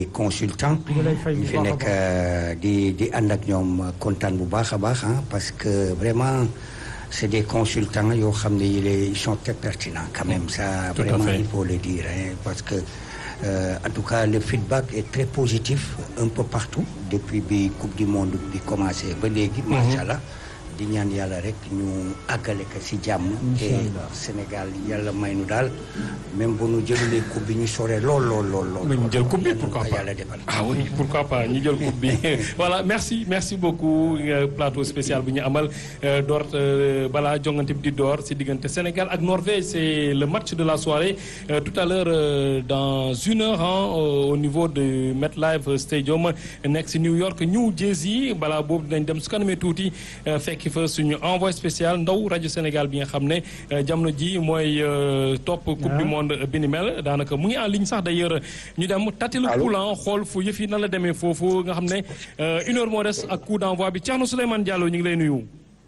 consultant ñu fi nekk di di ànd ak ñoom kontaan bu baax a baax parce que vraiment c'est des consultants yoo xam ne ils sont très pertinents quand même ça Tout à vraiment fait. il faut le dire hein, parce que euh, en tout cas le feedback est très positif un peu partout depuis bi coupe du monde bi commencé ba léegi macha allah di ñaan yàlla rek ñu àggale ko si jàmm te Sénégal yàlla may nu daal même bu nu jëlulee coupe bi ñu sore lool lool lool lool Mais ñu jël coupe bi Yàlla na pourquoi ko pas yàlla defal ah oui pourquoi pas ñu jël coupe bi voilà merci merci beaucoup euh, plateau spécial bu ñu amal euh, door euh, balaa jongante bi di door si diggante Sénégal ak Norvège c'est le match de la soirée Euh, tout à l'heure euh, dans une heure hein, au au niveau de MetLife Stadium nekk si New York New Jersey balaa boobu dinañ dem su kanamee tuuti euh, fekki fa suñu envoyé spécial ndaw rajo Sénégal bi nga xam ne euh, jamono ji mooy euh, topp coupe du monde bi ni mel daanaka mu ngi en ligne sax d'ailleurs ñu dem tati le poulan xool fu yëf yi nan la demee foofu nga xam ne euh, une heure moo des ak coup d'envoi bi Thierno Souleymane Diallo ñu ngi lay nuyu.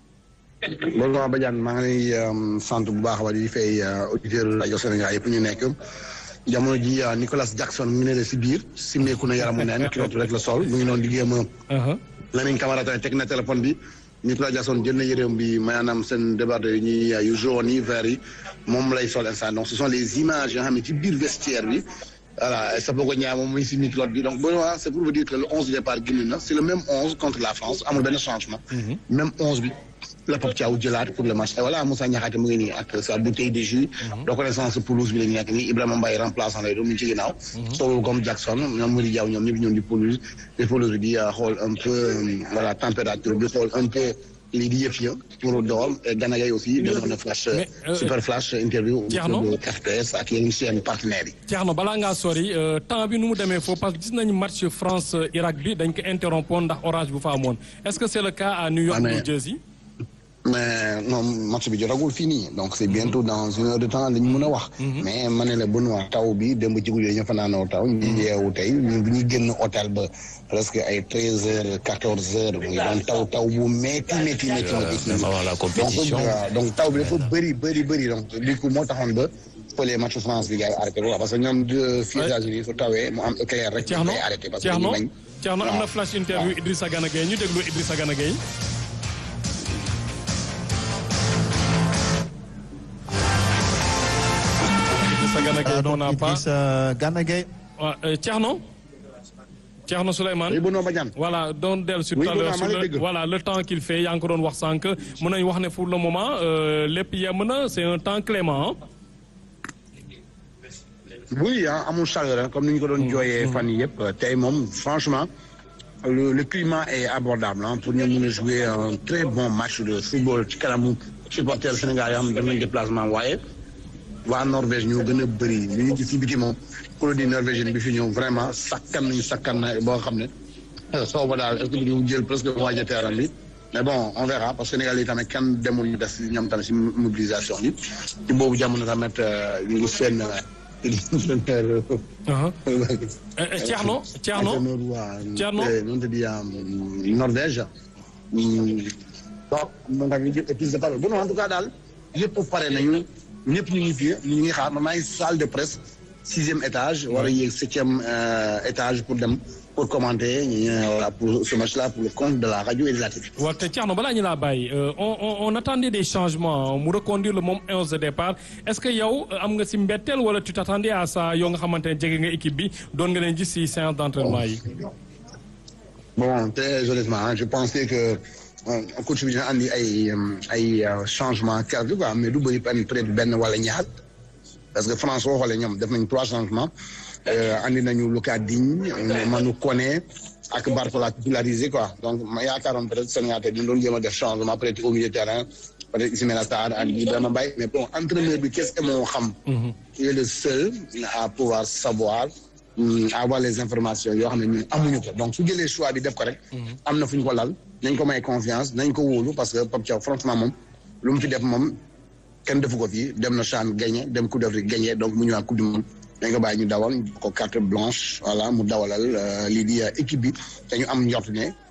bonjour Badiane maa ngi lay euh, sant bu baax a baax di fay euh, auditeur rajo Sénégal yëpp ñu nekk jamono ji euh, Nicolas Jackson mu ngi ne si biir simmeeku na yaramu neen kilootu rek la sol mu ngi noonu di jéem a Uh-huh. Lamine Camara tamit teg na téléphone bi Nicolas Jackson jël na yëreem bi maanaam seen débardé yi ñuy yu jaune yi vert yi moom lay sol instant donc ce sont les images yoo xam ne ci biir vestiaire bi voilà Sapoko Niang moom muy si micro bi donc bon voilà c'est pour vous dire que le onze de départ génn na c'est le même onze contre la France amul benn changement même onze bi la Pape Thiaw jëlaat pour le match et voilà Moussa Niakhaté mu ngi nii ak sa bouteille de jus reconnaissance pelouse bi la ñu nekk nii Ibrahima Mbaye remplaçant lay doon mu ngi ci ginnaaw solo comme Jackson ñoom Mody Diaw ñoom ñëpp ñoom di pelouse di pelouse bi di xool un peu euh, voilà température bi xool un peu lii di yëf ya pour doom et Gana Gueye aussi defoon na flash Mais, euh, super flash interview Thierno? de RTS ak yeneen seen partenaires yi Thierno balaa ngaa sori euh, temps bi nu mu demee foofu parce que gis nañu match France euh, Irak bi dañ ko interrompre ndax orange bu fa amoon est-ce que c'est le cas à New York Ah, mais- New Jersey. mais non match bi jotagul fii nii donc c'est bientôt dans une heure de temps la ñu mën a wax. mais ma ne la Benoît taw bi démb ci guddi ñu fanaanoo taw. ñu yeewu tey ñu bu ñu génn hôtel ba presque ay treize heures quatorze heures mu ngi doon taw taw bu métti métti métti métti. même avant la compétition. donc waaw, donc taw bi dafa bëri bëri bëri donc du coup moo taxoon ba fële match France bi gars yi arrêté ko quoi parce que ñoom de fii États-Unis su tawee mu am éclair rek. Thierno day arrêté parce que Thierno dañuy bañ. Thierno am na waaw. flash interview Idrissa Gana Gueye ñu déglu Idrissa Gana Gueye. Idrissa Gana Gueye qu'on n'a pas Idrissa Gana Gueye. waaw euh, Thierno. Thierno Souleymane. oui Benoît Badiane. voilà doon dellu sur Oui, tout à l'heure Benoît, sur maa ngi le dégg. voilà le temps qu'il fait yaa ngi ko doon wax sànq mën nañu wax ne pour le moment euh, lépp yem na c'est un temps clément hein. oui ah amul chaleur hein, comme ni ñu ko doon jooyee fan yii yëpp tey moom franchement le, le climat est abordable hein, pour ñu mën a jouer un très bon match de football ci kanamu supporters Sénégal yoo xam ne def nañ déplacement waaye waa Norvège ñoo gën a bëri li ñu gis ci biti moom colonie norvégienne bi fi ñëw vraiment sakkan nañu sakkan na boo xam ne soo ba daal est-ce que ñu jël presque moitié terrain bi mais bon on verra parce que Sénégal yi tamit kenn demul ñu des ñoom tamit si mobilisation bi ci boobu jamono tamit euh, ñu ngi seen euh, Uh-huh. Euh, euh, Thierno Thierno entraîneur waa Thierno. noonu te di Norvège bon moom tamit ñu jël épice de parole bon en tout cas daal yëpp pare nañu ñëpp ñu ngi fi ñu ngi xaar man maa ngi salle de presse sixième étage war a yéeg septième euh, étage pour dem pour commenter ñu voilà pour ce match là pour le compte de la radio et de la télé waaw te Thierno balaa ñu laa bàyyi euh, on on on attendait des changements mu reconduire le moom 11 de départ est-ce que yow euh, am nga si mbetteel wala tu t'attendais à ça yow nga xamante ne jege nga équipe bi doon nga leen gis si séance d'entraînement yi. bon très honnêtement hein, je pensais que euh, coach bi dina andi ay euh, ay euh, changement quelque quoi mais du bëri benn peut-être benn wala ñaar parce que France soo xoolee ñoom def nañ trois changements euh, andi nañu Lucas Digne euh, Manu Koné ak Bartola titularisé quoi donc ma yaakaaroon peut-être Sénégal tey ñu doon jéem a def changement peut-être au milieu de terrain peut-être Ismaïla Sarr ak Ibrahima Mbaye mais bon entraîneur bi qu'est-ce que moo xam il est le seul à pouvoir savoir hum, avoir les informations yoo xam ne ñun amuñu ko donc su jëlee choix bi def ko rek am na fu ñu ko lal nañ ko may confiance nañ ko wóolu parce que Pape Thiaw franchement moom lu mu fi def moom kenn defu ko fii dem na CHAN gagné dem Coupe d'Afrique gagné donc mu ñëwaat Coupe du Monde dañ ko bàyyi ñu dawal ko carte blanche voilà mu dawalal euh, lii di euh, équipe bi te ñu am njort ne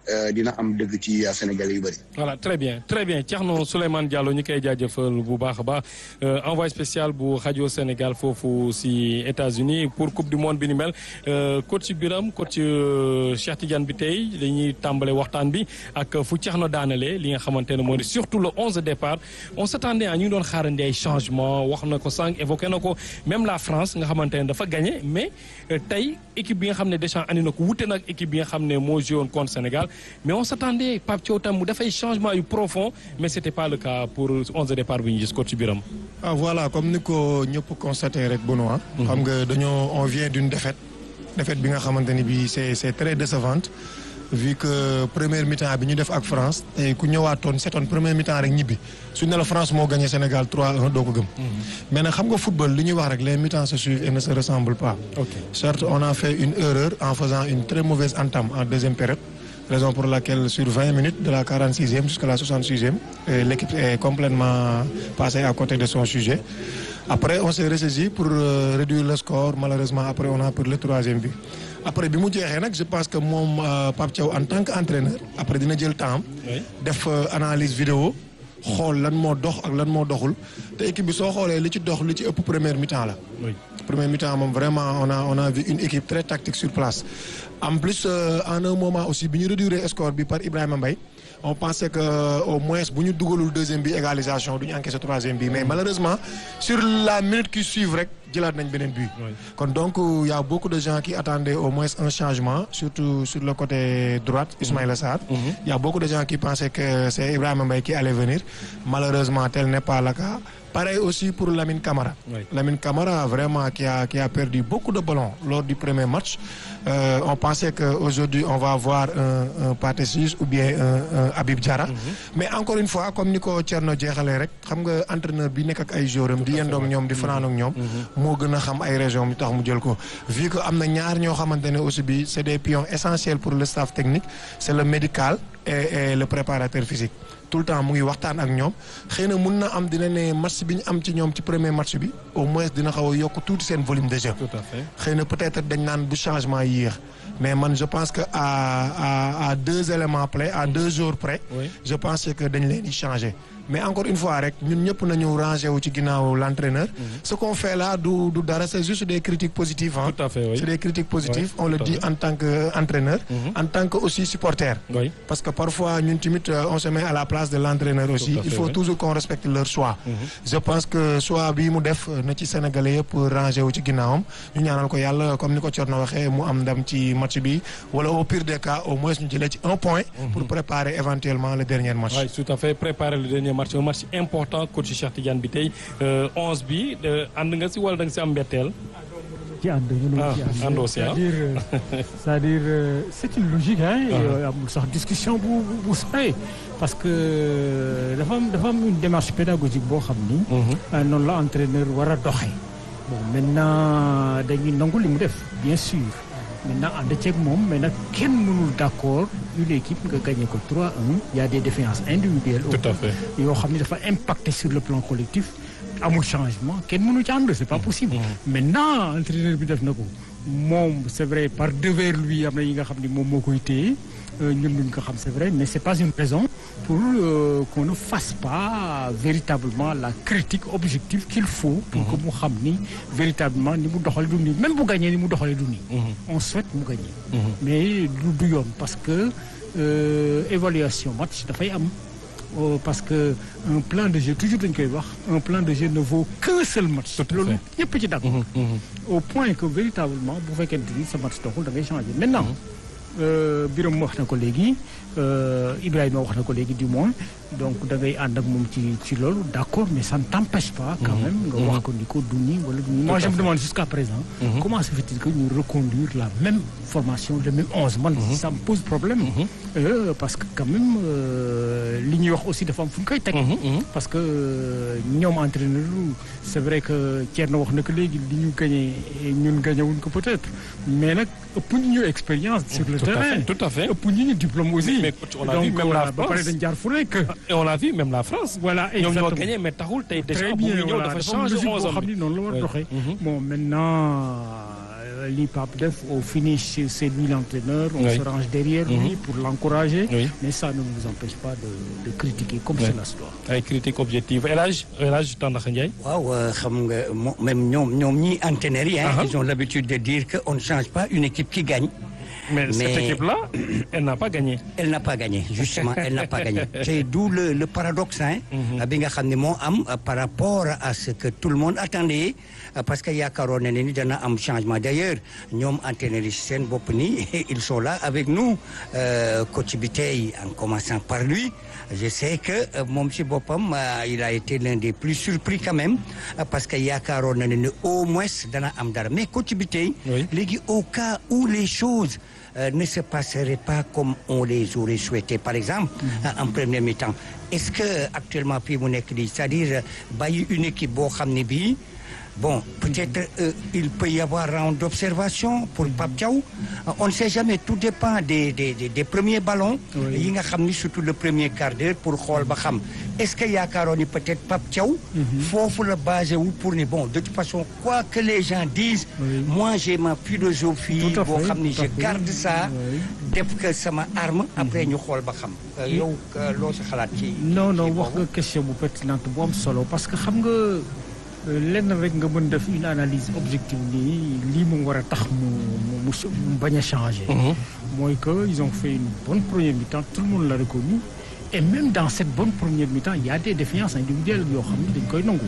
dina am dëgg ci Sénégalais yu bëri. voilà très bien très bien Thierno Souleymane Diallo ñu koy jaajëfal bu baax a baax envoyé spécial bu rajo Sénégal foofu si États-Unis pour coupe du monde bi ni mel coach Biram coach Cheikh Tidiane bi tey dañuy tàmbale waxtaan bi ak fu Thierno daanale li nga xamante ne moo di surtout le onze de départ on s'attendait à ñu ngi doon xaarandi ay changement wax na ko sànq évoqué na ko même la France nga xamante ne dafa gagné mais tey équipe bi nga xam ne Deschamps andi na ko wute na ak équipe bi nga xam ne moo joué woon contre Sénégal mais on s'attendait Pape Thiaw tam mu dafay changement yu profond mais c'était pas le cas pour onze de départ bi ñu gis coach Biram ah voilà comme ni ko ñëpp constaté rek Benoît xam nga dañoo on vient d'une défaite défaite bi nga xamante ni bi c'est c'est très décevante vu que première mi-temps bi ñu def ak France tey ku ñëwaatoon seetoon première mi-temps rek ñibbi su ne la France moo gagné Sénégal 3-1 doo ko gëm. mais nag xam nga football li ñuy wax rek les mi-temps se suivent et ne se ressemblent pas. ok certes on a fait une erreur en faisant une très mauvaise entame en deuxième période. raison pour laquelle sur 20 minutes de la 46e jusqu'à la 66e l'équipe est complètement passée à côté de son sujet après on s'est ressaisi pour réduire le score malheureusement après on a pris le troisième but après bi mu jeexee nag je pense que moom Pape Thiaw en tant qu'entraîneur après dina jël temps def analyse vidéo xool lan moo dox ak lan moo doxul te équipe bi soo xoolee li ci dox li ci ëpp première mi-temps la première mi-temps moom vraiment on a on a vu une équipe très tactique sur place en plus en un moment aussi bi ñu réduire score bi par Ibrahima Mbaye on pensait que au moins bu ñu dugalul deuxième bi égalisation du ñu encaissé troisième bi mais malheureusement sur la minute qui suit rek jëlaat nañ beneen but. kon donc y a beaucoup de gens qui attendaient au moins un changement surtout sur le côté droite Ismaïla Sarr. y a beaucoup de gens qui pensaient que c'est Ibrahima Mbaye qui allait venir malheureusement tel n'est pas le cas. Pareil aussi pour Lamine Camara. Oui. Lamine Camara vraiment qui a qui a perdu beaucoup de ballons lors du premier match. Euh, on pensait que aujourd'hui on va avoir un un Pathé Ciss ou bien un un Habib Diarra. mais encore une fois comme ni ko Thierno jeexalee rek xam nga entraîneur bi nekk ak ay joueurs am di yendoog ñoom di fanaan ak ñoom. moo gën a xam ay régions mi tax mu jël ko. vu que am na ñaar ñoo xamante ne aussi bi c'est des pions essentiels pour le staff technique c'est le médical et et le préparateur physique. tout le temps mu ngi waxtaan ak ñoom xëy na mun na am dina ne match bi ñu am ci ñoom ci premier match bi au moins dina xaw a yokk tuuti seen volume de jeu. tout à fait. xëy na peut-être dañ naan bu changement yéex mais man je pense que à à à deux éléments près à deux jours près. Oui. je pense que dañ leen di changer. mais encore une fois rek ñun ñëpp nañu ranger wu ci ginnaaw l'entraîneur. ce qu'on fait là du du dara c'est juste des critiques positives hein. Tout à fait, oui. c'est des critiques positives Oui, on le tout à dit fait. en tant que entraîneur. en tant que aussi supporter. Oui. Parce que parfois, ñun tamit, euh, on se met à la place de l'entraîneur aussi. Tout à fait, Il faut oui. toujours qu'on respecte leur choix. Je pense que choix bi mu def euh, na ci Sénégalais yëpp ranger wu ci ginnaawam ñu ñaanal ko yàlla comme ni ko Thierno waxee mu am ndam ci match bi wala au pire des cas au moins ñu jëlee ci un point. pour préparer éventuellement le dernier match. Oui, tout à fait préparer le dernier match un match important coach Cheikh Tidiane bi tey 11 bi euh, ànd nga si wala da nga si am mbetteel. ci ànd mënul Ah, ci ànd àndoo si, ah. c'est-à-dire euh, c'est-à-dire euh, c'est une logique hein euh, amul sax discussion bu bu bu sore parce que euh, dafa am dafa am une démarche pédagogique boo xam ni euh, noonu la entraîneur war a doxee bon maintenant dañuy nangu li mu def bien sûr maintenant ànd ceeg moom mais nag kenn mënul d'accord une équipe nga gagné ko 3-1 il y a des défaillances individuelles Tout à fait. yoo xam ni dafa impacter sur le plan collectif amul changement kenn mënu ci ànd c'est pas possible maintenant entraîneur bi def na ko moom c'est vrai par devers lui am na yi nga xam ni moom moo koy téye euh, ñun duñ ko xam c'est vrai mais c'est pas une raison pour euh, qu'on ne fasse pas véritablement la critique objective qu'il faut pour que mu xam ni véritablement ni mu doxale du nii même bu gagné ni mu doxale du nii on souhaite mu gagner mais du du yoon parce que euh, évaluation match dafay am Oh, parce que un plan de jeu toujours dañ koy wax un plan de jeu ne vaut qu'un seul match. Tout à loolu fait. ñëpp ci d'accord. au point que véritablement bu fekkente ni sa match doxul da ngay changer maintenant. euh, Birame wax na ko léegi euh, Ibrahima wax na ko léegi du moins donc da ngay ànd ak moom ci ci loolu d'accord mais ça ne t'empêche pas. quand même nga wax ko ni ko du nii wala du nii. moi à je me fait. demande jusqu'à présent. comment se fait-il que ñu reconduire la même formation le même onze man ça me pose problème. Euh, parce que quand même euh, li ñuy wax aussi dafa am fu ñu koy teg. parce que euh, ñoom entraîneur c'est vrai que Thierno wax na ko léegi li ñu gagné ñun gagné wuñ ko peut-être mais nag ëpp ñu ñu expérience sur le Tout à terrain fait, tout à fait. ëpp ñu ñu diplôme aussi. Mais coach, on a donc vu même la voilà, ba pare France. dañ jaar fu nekk. Et on l'a vu même la France. voilà ñoom ñoo exactement. gagné mais taxul tey déjà très bu bien muy ñëw voilà dafa dafa am changer logique 11 boo am xam ni noonu la war a Oui. doxee. Mhm. bon maintenant li Pape def au finish c'est lui l'entraîneur on Oui. se range derrière Mhm. lui pour l'encourager Oui. mais ça ne nous empêche pas de, de critiquer comme Oui. cela se doit ay critique objective El Hadj El Hadj Tandakha Ndiaye waaw euh, xam nga mo- même ñoom ñoom ñi entraîneurs yi hein, Ah. ils ont l'habitude de dire que on ne change pas une équipe qui gagne mais, cette Mais- équipe-là elle n'a pas gagné elle n'a pas gagné justement elle n'a pas gagné c'est d'où le, le paradoxe hein bi nga xam ne moo am euh, par rapport à ce que tout le monde attendait euh, parce que yaakaaroon na ne ni dana am changement d'ailleurs ñoom entraîneurs yi seen bopp ni ils sont là avec nous euh, coach bi tey en commençant par lui je sais que euh, moom si boppam euh, il a été l'un des plus surpris quand même euh, parce que yaakaaroon na ne ne au moins dana am dara mais coach bi tey Oui. léegi au cas où les choses euh, ne se passeraient pas comme on les aurait souhaité par exemple euh, en premier mi-temps est-ce que actuellement fii mu nekk nii c'est-à-dire euh, bàyyi une équipe boo xam ne bii bon peut-être euh, il peut y avoir round d'observation pour Pape Thiaw Euh, on ne sait jamais tout dépend des des des, des premiers ballons Oui. yi nga xam ni surtout le premier quart d'heure pour xool ba xam est-ce que yaakaaroon ni peut-être Pape Thiaw foofu la basé wu pour ni bon de toute façon quoi que les gens disent Oui. moi j'ai ma philosophie Tout à boo fait, xam ni tout à je fait. garde ça Oui. def que sama arme après ñu xool ba xam Euh, yow euh, loo sa xalaat ci non non ci wax boobu? nga question bu pertinente bu am solo parce que xam nga euh, lenn rek nga mën def une analyse objective nii lii mu war a tax mu mu mu ch- mu bañ a changer. mooy que ils ont fait une bonne première mi-temps tout le monde l'a reconnu et même dans cette bonne première mi-temps il y a des défaillances individuelles yoo xam ne dañ koy nangu.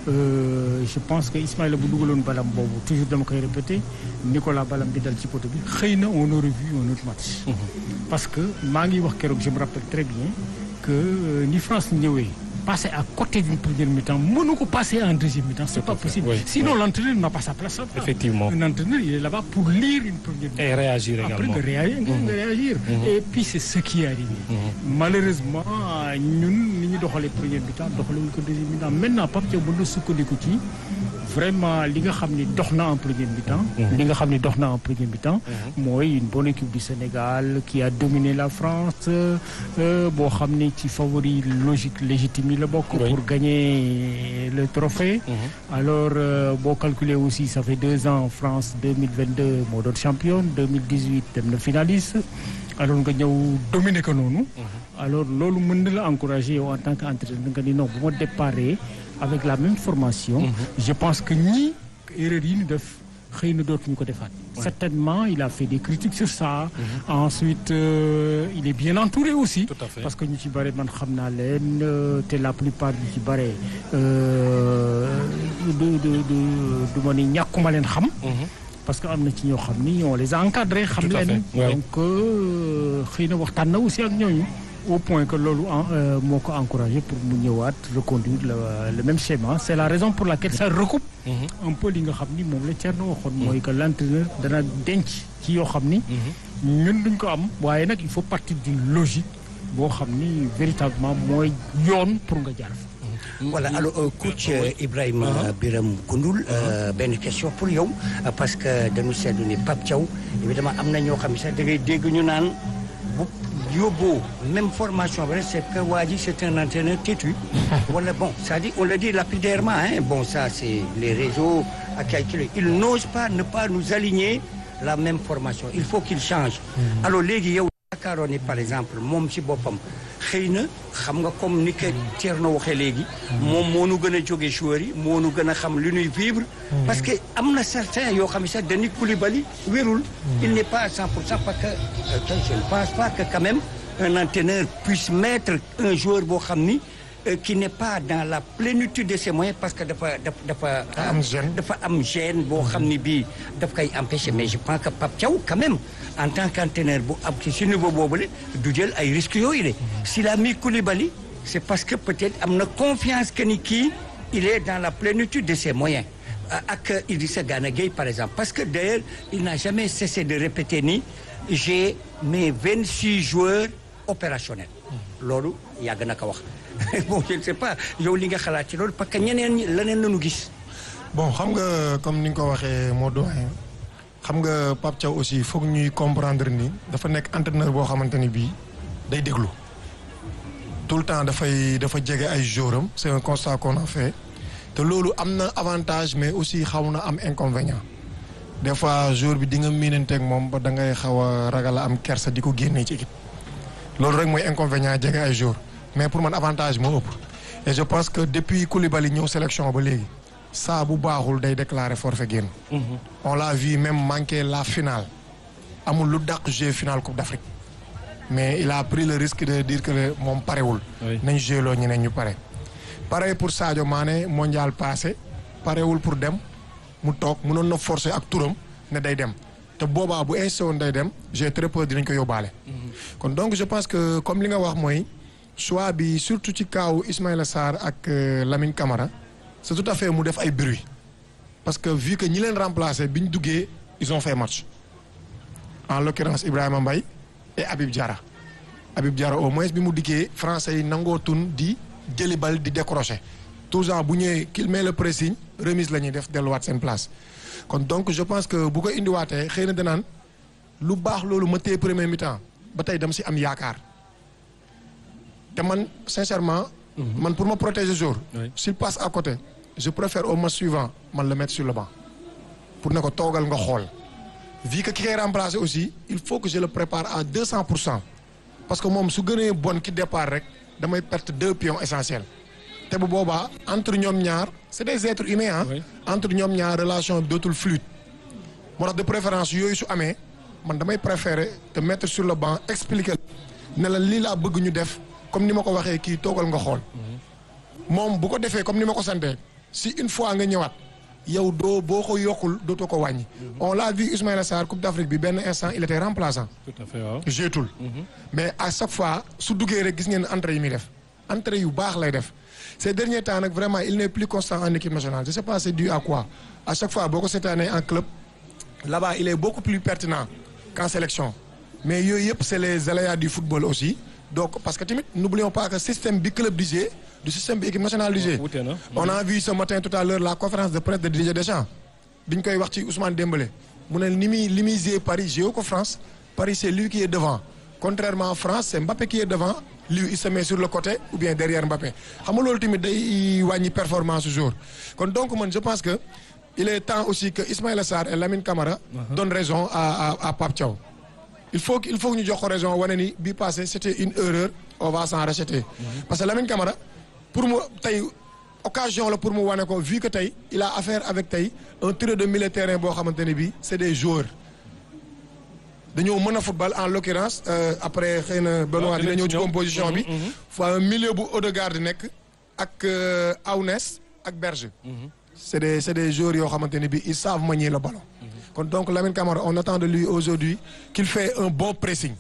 Euh, je pense que Ismaïla bu dugaloon balam boobu toujours dama koy répéter Nicolas balam bi dal ci poto bi xëy na on aurait vu un autre match. parce que maa ngi wax keroog je me rappelle très bien que euh, ni France ñëwee passer à côté d'une première mi-temps mënu ko passer en deuxième mi-temps c'est pas possible. oui, sinon l'entraîneur n'a pas sa place là-bas. Effectivement. un entraîneur il est là-bas pour lire une première mi-temps. et réagir Après également nga réagir nga nga réagir. et puis c'est ce qui est arrivé. malheureusement ñun ni ñu doxalee première mi-temps doxalewuñ ko deuxième mi-temps maintenant Pape Thiaw mën na sukkandiku ci vraiment li nga xam ni dox na en première mi-temps. li nga xam ni dox na en première mi-temps. mooy une bonne équipe du Sénégal qui a dominé la France euh, boo xam ni ci favori logique légitime yi la bokk. Oui. pour gagner le trophée. alors euh, boo calculer aussi ça fait deux ans France 2022 moo doon championne 2018 dem na finaliste alors nga ñëw dominer ko noonu. alors loolu mën na la encourager yow en tant qu'entraîneur nga ni non bu ma déparé avec la même formation. je pense que ñii erreur yi ñu def xëy na dootuñu ko defaat. certainement il a fait des critiques sur ça. ensuite euh, il est bien entouré aussi. Tout à fait. parce que ñu ci bare man xam naa leen euh, te la plupart ñu ci bare euh, du du du du ma ni ñàkkuma leen xam. parce que am na ci ñoo xam ni on les a encadrés xam Tout à leen. fait, ouais. donc euh, xëy na waxtaan na aussi ak ñooñu. au point que loolu en euh, moo ko encouragé pour mu ñëwaat reconduire le, le même schéma c'est la raison pour laquelle ça recoupe. un peu li nga xam ni moom la Thierno waxoon. mooy que l'entraîneur dana denc ci yoo xam ni. ñun duñ ko am waaye nag il faut partir d'une logique boo xam ni véritablement mooy yoon pour nga jaar fa. voilà alors euh, coach euh, Ibrahima Biram Koundoul euh, benn question pour yow euh, parce que dañu seetlu ni Pape Thiaw évidemment am na ñoo xam ne sax da ngay dégg ñu naan bu yóbboo même formation bi rek c'est que waa ji c'est un entraîneur têtu wala bon c'est-à-dire on le dit lapidairement hein bon ça c'est les réseaux ak ay kilo il n'ose pas ne pas nous aligner la même formation il faut qu'il change alors léegi yow yaakaaroon ni par exemple moom ci boppam xëy na xam nga comme ni ko Thierno waxee léegi moom moo nu gën a jóge joueurs yi moo nu gën a xam lu ñuy vivre parce que am na certains yoo xam ne sax Denis Koulibaly wérul il n'est pas à 100 pour cent parce que euh, que je ne pense pas que quand même un entraîneur puisse mettre un joueur boo xam ni euh, qui n'est pas dans la plénitude de ses moyens parce que dafa dafa dafa am gêne. dafa am gêne boo xam ni bii daf koy empêcher mais je pense que Pape Thiaw quand même en tant qu'entraîneur bu am ci si niveau boobule du jël ay risques yooyu de s'il a mis Koulibaly c'est parce que peut-être am na confiance que ni kii il est dans la plénitude de ses moyens ak Idrissa Gana Gueye par exemple parce que d'ailleurs il n'a jamais cessé de répéter ni j'ai mes 26 joueurs opérationnels loolu yàgg na ko wax bon je ne sais pas yow li nga xalaat ci loolu parce que ñeneen ñi leneen lañu gis bon xam nga comme ni nga ko waxee moo doyen xam nga Pape Thiaw aussi foog ñuy comprendre ni dafa nekk entraîneur boo xamante ni bii day déglu tout le temps dafay dafa jege ay joueurs am c'est un constat qu'on a fait te loolu am na avantage mais aussi xaw na am inconvénient des fois jour bi di nga miinanteeg moom ba da ngay xaw a ragal a am kersa di ko génnee ci équipe loolu rek mooy inconvénient jege ay jour mais pour man avantage moo ëpp et je pense que depuis Koulibaly ñëw sélection ba léegi saa bu baaxul day déclarer forfait génn on l'a vu même manquer la finale amul lu dàq jouer finale Coupe d'Afrique mais il a pris le risque de dire que moom parewul Oui. nañ jouer loo ñeneen ñu pare pare pour Sadio Mané mondial passé parewul pour dem mu toog mënoon na forcer ak turam ne day dem te boobaa bu insisté woon day dem j'ai très peur dinañ ko yóbbaale kon donc je pense que comme li nga wax mooy choix bi surtout ci kaaw Ismaïla Sarr ak euh, Lamine Camara c'est tout à fait mu def ay bruit parce que vu que ñi leen remplacé bi ñu duggee ils ont fait match en l'occurrence Ibrahima Mbaye et Habib Diarra Habib Diarra au moins bi mu dikkee français yi nangoo tun di jëli bal di décrocher toujours bu ñëwee qu'il met le pressing remise la ñuy def delluwaat seen place kon donc je pense que bu ko indiwaatee xëy na danaan lu baax loolu ma téye premier mi-temps ba tey dama si am yaakaar te man sincèrement. man pour ma protéger jour. Oui. s'il passe à côté je préfère au match suivant man le mettre sur le banc pour ne ko toogal nga xool. vu que ki koy remplacer aussi il faut que je le prépare à 200 pour cent parce que moom su gënee bon ki départ rek damay perte deux pions essentiels te bu boobaa entre ñoom ñaar c'est des êtres humains ah. Oui. entre ñoom ñaar relation bi dootul fluide. moo tax de préférence yooyu su amee man damay préférer te mettre sur le banc expliquer ne la lii laa bëgg ñu def comme ni ma ko waxee kii toogal nga xool moom bu ko defee comme ni ma ko santee si une fois nga ñëwaat yow doo boo ko yokkul dootoo ko wàññi. on l'a vu Ismaïla Sarr Coupe d'Afrique bi benn instant il était remplaçant. tout à fait waaw. jeetul mais à chaque fois su duggee rek gis ngeen entrée yi muy def entrée yu baax lay def ces derniers temps nag vraiment il n'est plus constant en équipe nationale je sais pas c'est dû à quoi à chaque fois boo ko seetaanee en club là-bas il est beaucoup plus pertinent qu'en sélection mais yooyu yëpp c'est les aléas du football aussi donc parce que tamit n'oublions pas que système bi club di jouer du système bi équipe nationale di jouer wute na. on a vu ce matin tout à l'heure la conférence de presse de Didier Deschamps bi ñu koy wax ci Ousmane Dembélé mu ne ni muy li muy jouer Paris jouer ko France Paris c'est lui qui est devant contrairement à France c'est Mbappé qui est devant lui il se met sur le côté ou bien derrière Mbappé xam nga loolu tamit day wàññi performance su jour kon donc man je pense que il est temps aussi que Ismaïla Sarr et Lamine Camara donnent raison à à à Pape Thiaw il faut que il faut que ñu jox ko raison wane ni bii passé c'était une erreur on va s'en racheter parce que Lamine Camara pour mu tey occasion la pour mu wane ko vu que tey il a affaire avec tey un trio de milieu de terrain boo xamante ne bii c'est des joueurs dañoo mën a football en l'occurrence euh, après xëy na Benoît dina ñëw ci composition bi fa un milieu bu Odegaard di nekk ak euh, Aunès ak Berge c'est des c'est des joueurs yoo xamante ne bii ils savent manier le ballon kon donc Lamine Camara on attend de lui aujourd'hui qu'il fait un bon pressing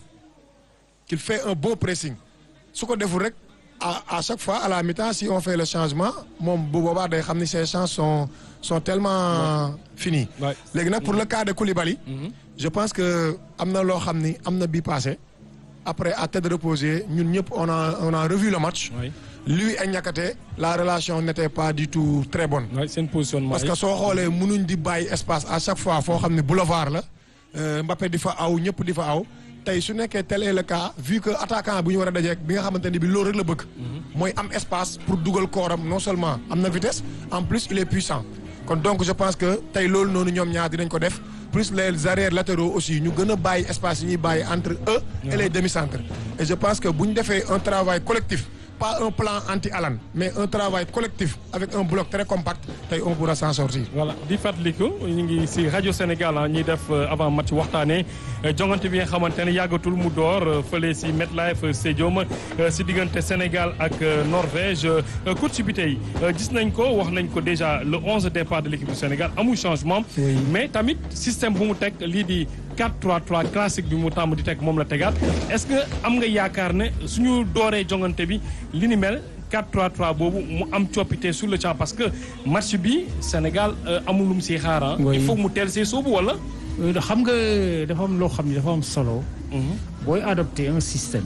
qu'il fait un bon pressing su ko deful rek à à chaque fois à la mi-temps si on fait le changement moom bu boobaa day xam ni ses chances sont sont tellement finies Ouais. léegi nag pour le cas de Koulibaly je pense que am na loo xam ni am na bii passé après à tête reposée ñun ñëpp on a on a revu le match oui lui et Niakhaté la relation n'était pas du tout très bonne oui seen positionnement parce que soo xoolee mënuñ di bàyyi espace à chaque fois foo xam ne boulevard la euh, Mbappé di fa aw ñëpp di fa aw tey su nekkee tel est le cas vu que attaquant bu ñu war a dajeek bi nga xamante ni bi loolu rek la bëgg mooy am espace pour dugal kooram non seulement am na vitesse en plus il est puissant kon donc je pense que tey loolu noonu ñoom ñaar dinañ ko def plus les arrières latéraux aussi ñu gën a bàyyi espace yi ñuy bàyyi entre eux et les demi-centres et je pense que bu ñu defee un travail collectif pas un plan anti-Alan mais un travail collectif avec un bloc très compact tey on pourra s'en sortir voilà di fàttaliku ñu ngi si rajo Sénégal ah ñuy def euh, avant match waxtaanee euh, jongante bi nga xamante ne yàggatul mu door euh, fële si MetLife Stadium euh, si diggante Sénégal ak euh, Norvège euh, coach bi tey euh, gis nañ ko wax nañ ko déjà le 11 départ de l'équipe du Sénégal amul changement. mais tamit système bu mu teg lii di 4-3-3 classique bi mu tàmm di teg moom la tegaat est-ce que am nga yaakaar ne suñu dooree jongante bi li ni mel. 4-3-3 boobu mu am coppite sur le champ parce que match bi Sénégal euh, amul lu mu siy xaar ah. Oui. il faut mu teel see soobu wala. Euh, xam nga dafa am loo xam ne dafa am solo. booy adopter un système.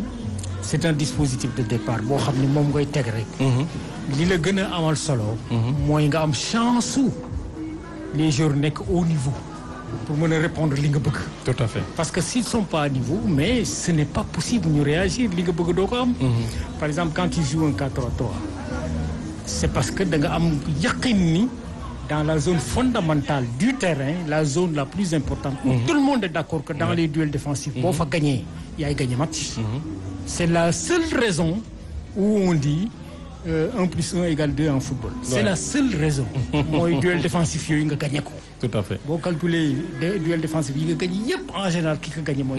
c'est un dispositif de départ boo xam ne moom ngay teg rek. li la gën a amal solo. mooy nga am chance su les joueurs nekk au niveau pour mën a répondre li nga bëgg. tout à fait. parce que s'ils sont pas à niveau mais ce n'est pas possible ñu réagir li nga bëgg doo ko am. par exemple quand tu joues un 4-3-3 c'est parce que da nga am yaqin ni dans la zone fondamentale du terrain la zone la plus importante où tout le monde est d'accord que dans les duels défensifs boo fa gagné yaay gagné match c'est la seule raison où on dit euh, 1 plus 1 égale 2 en football c'est Ouais. la seule raison mooy duel défensif yooyu nga gagné ko tout à fait boo calculer de duel défensif yi nga gagné yëpp en général ki ko gagné mooy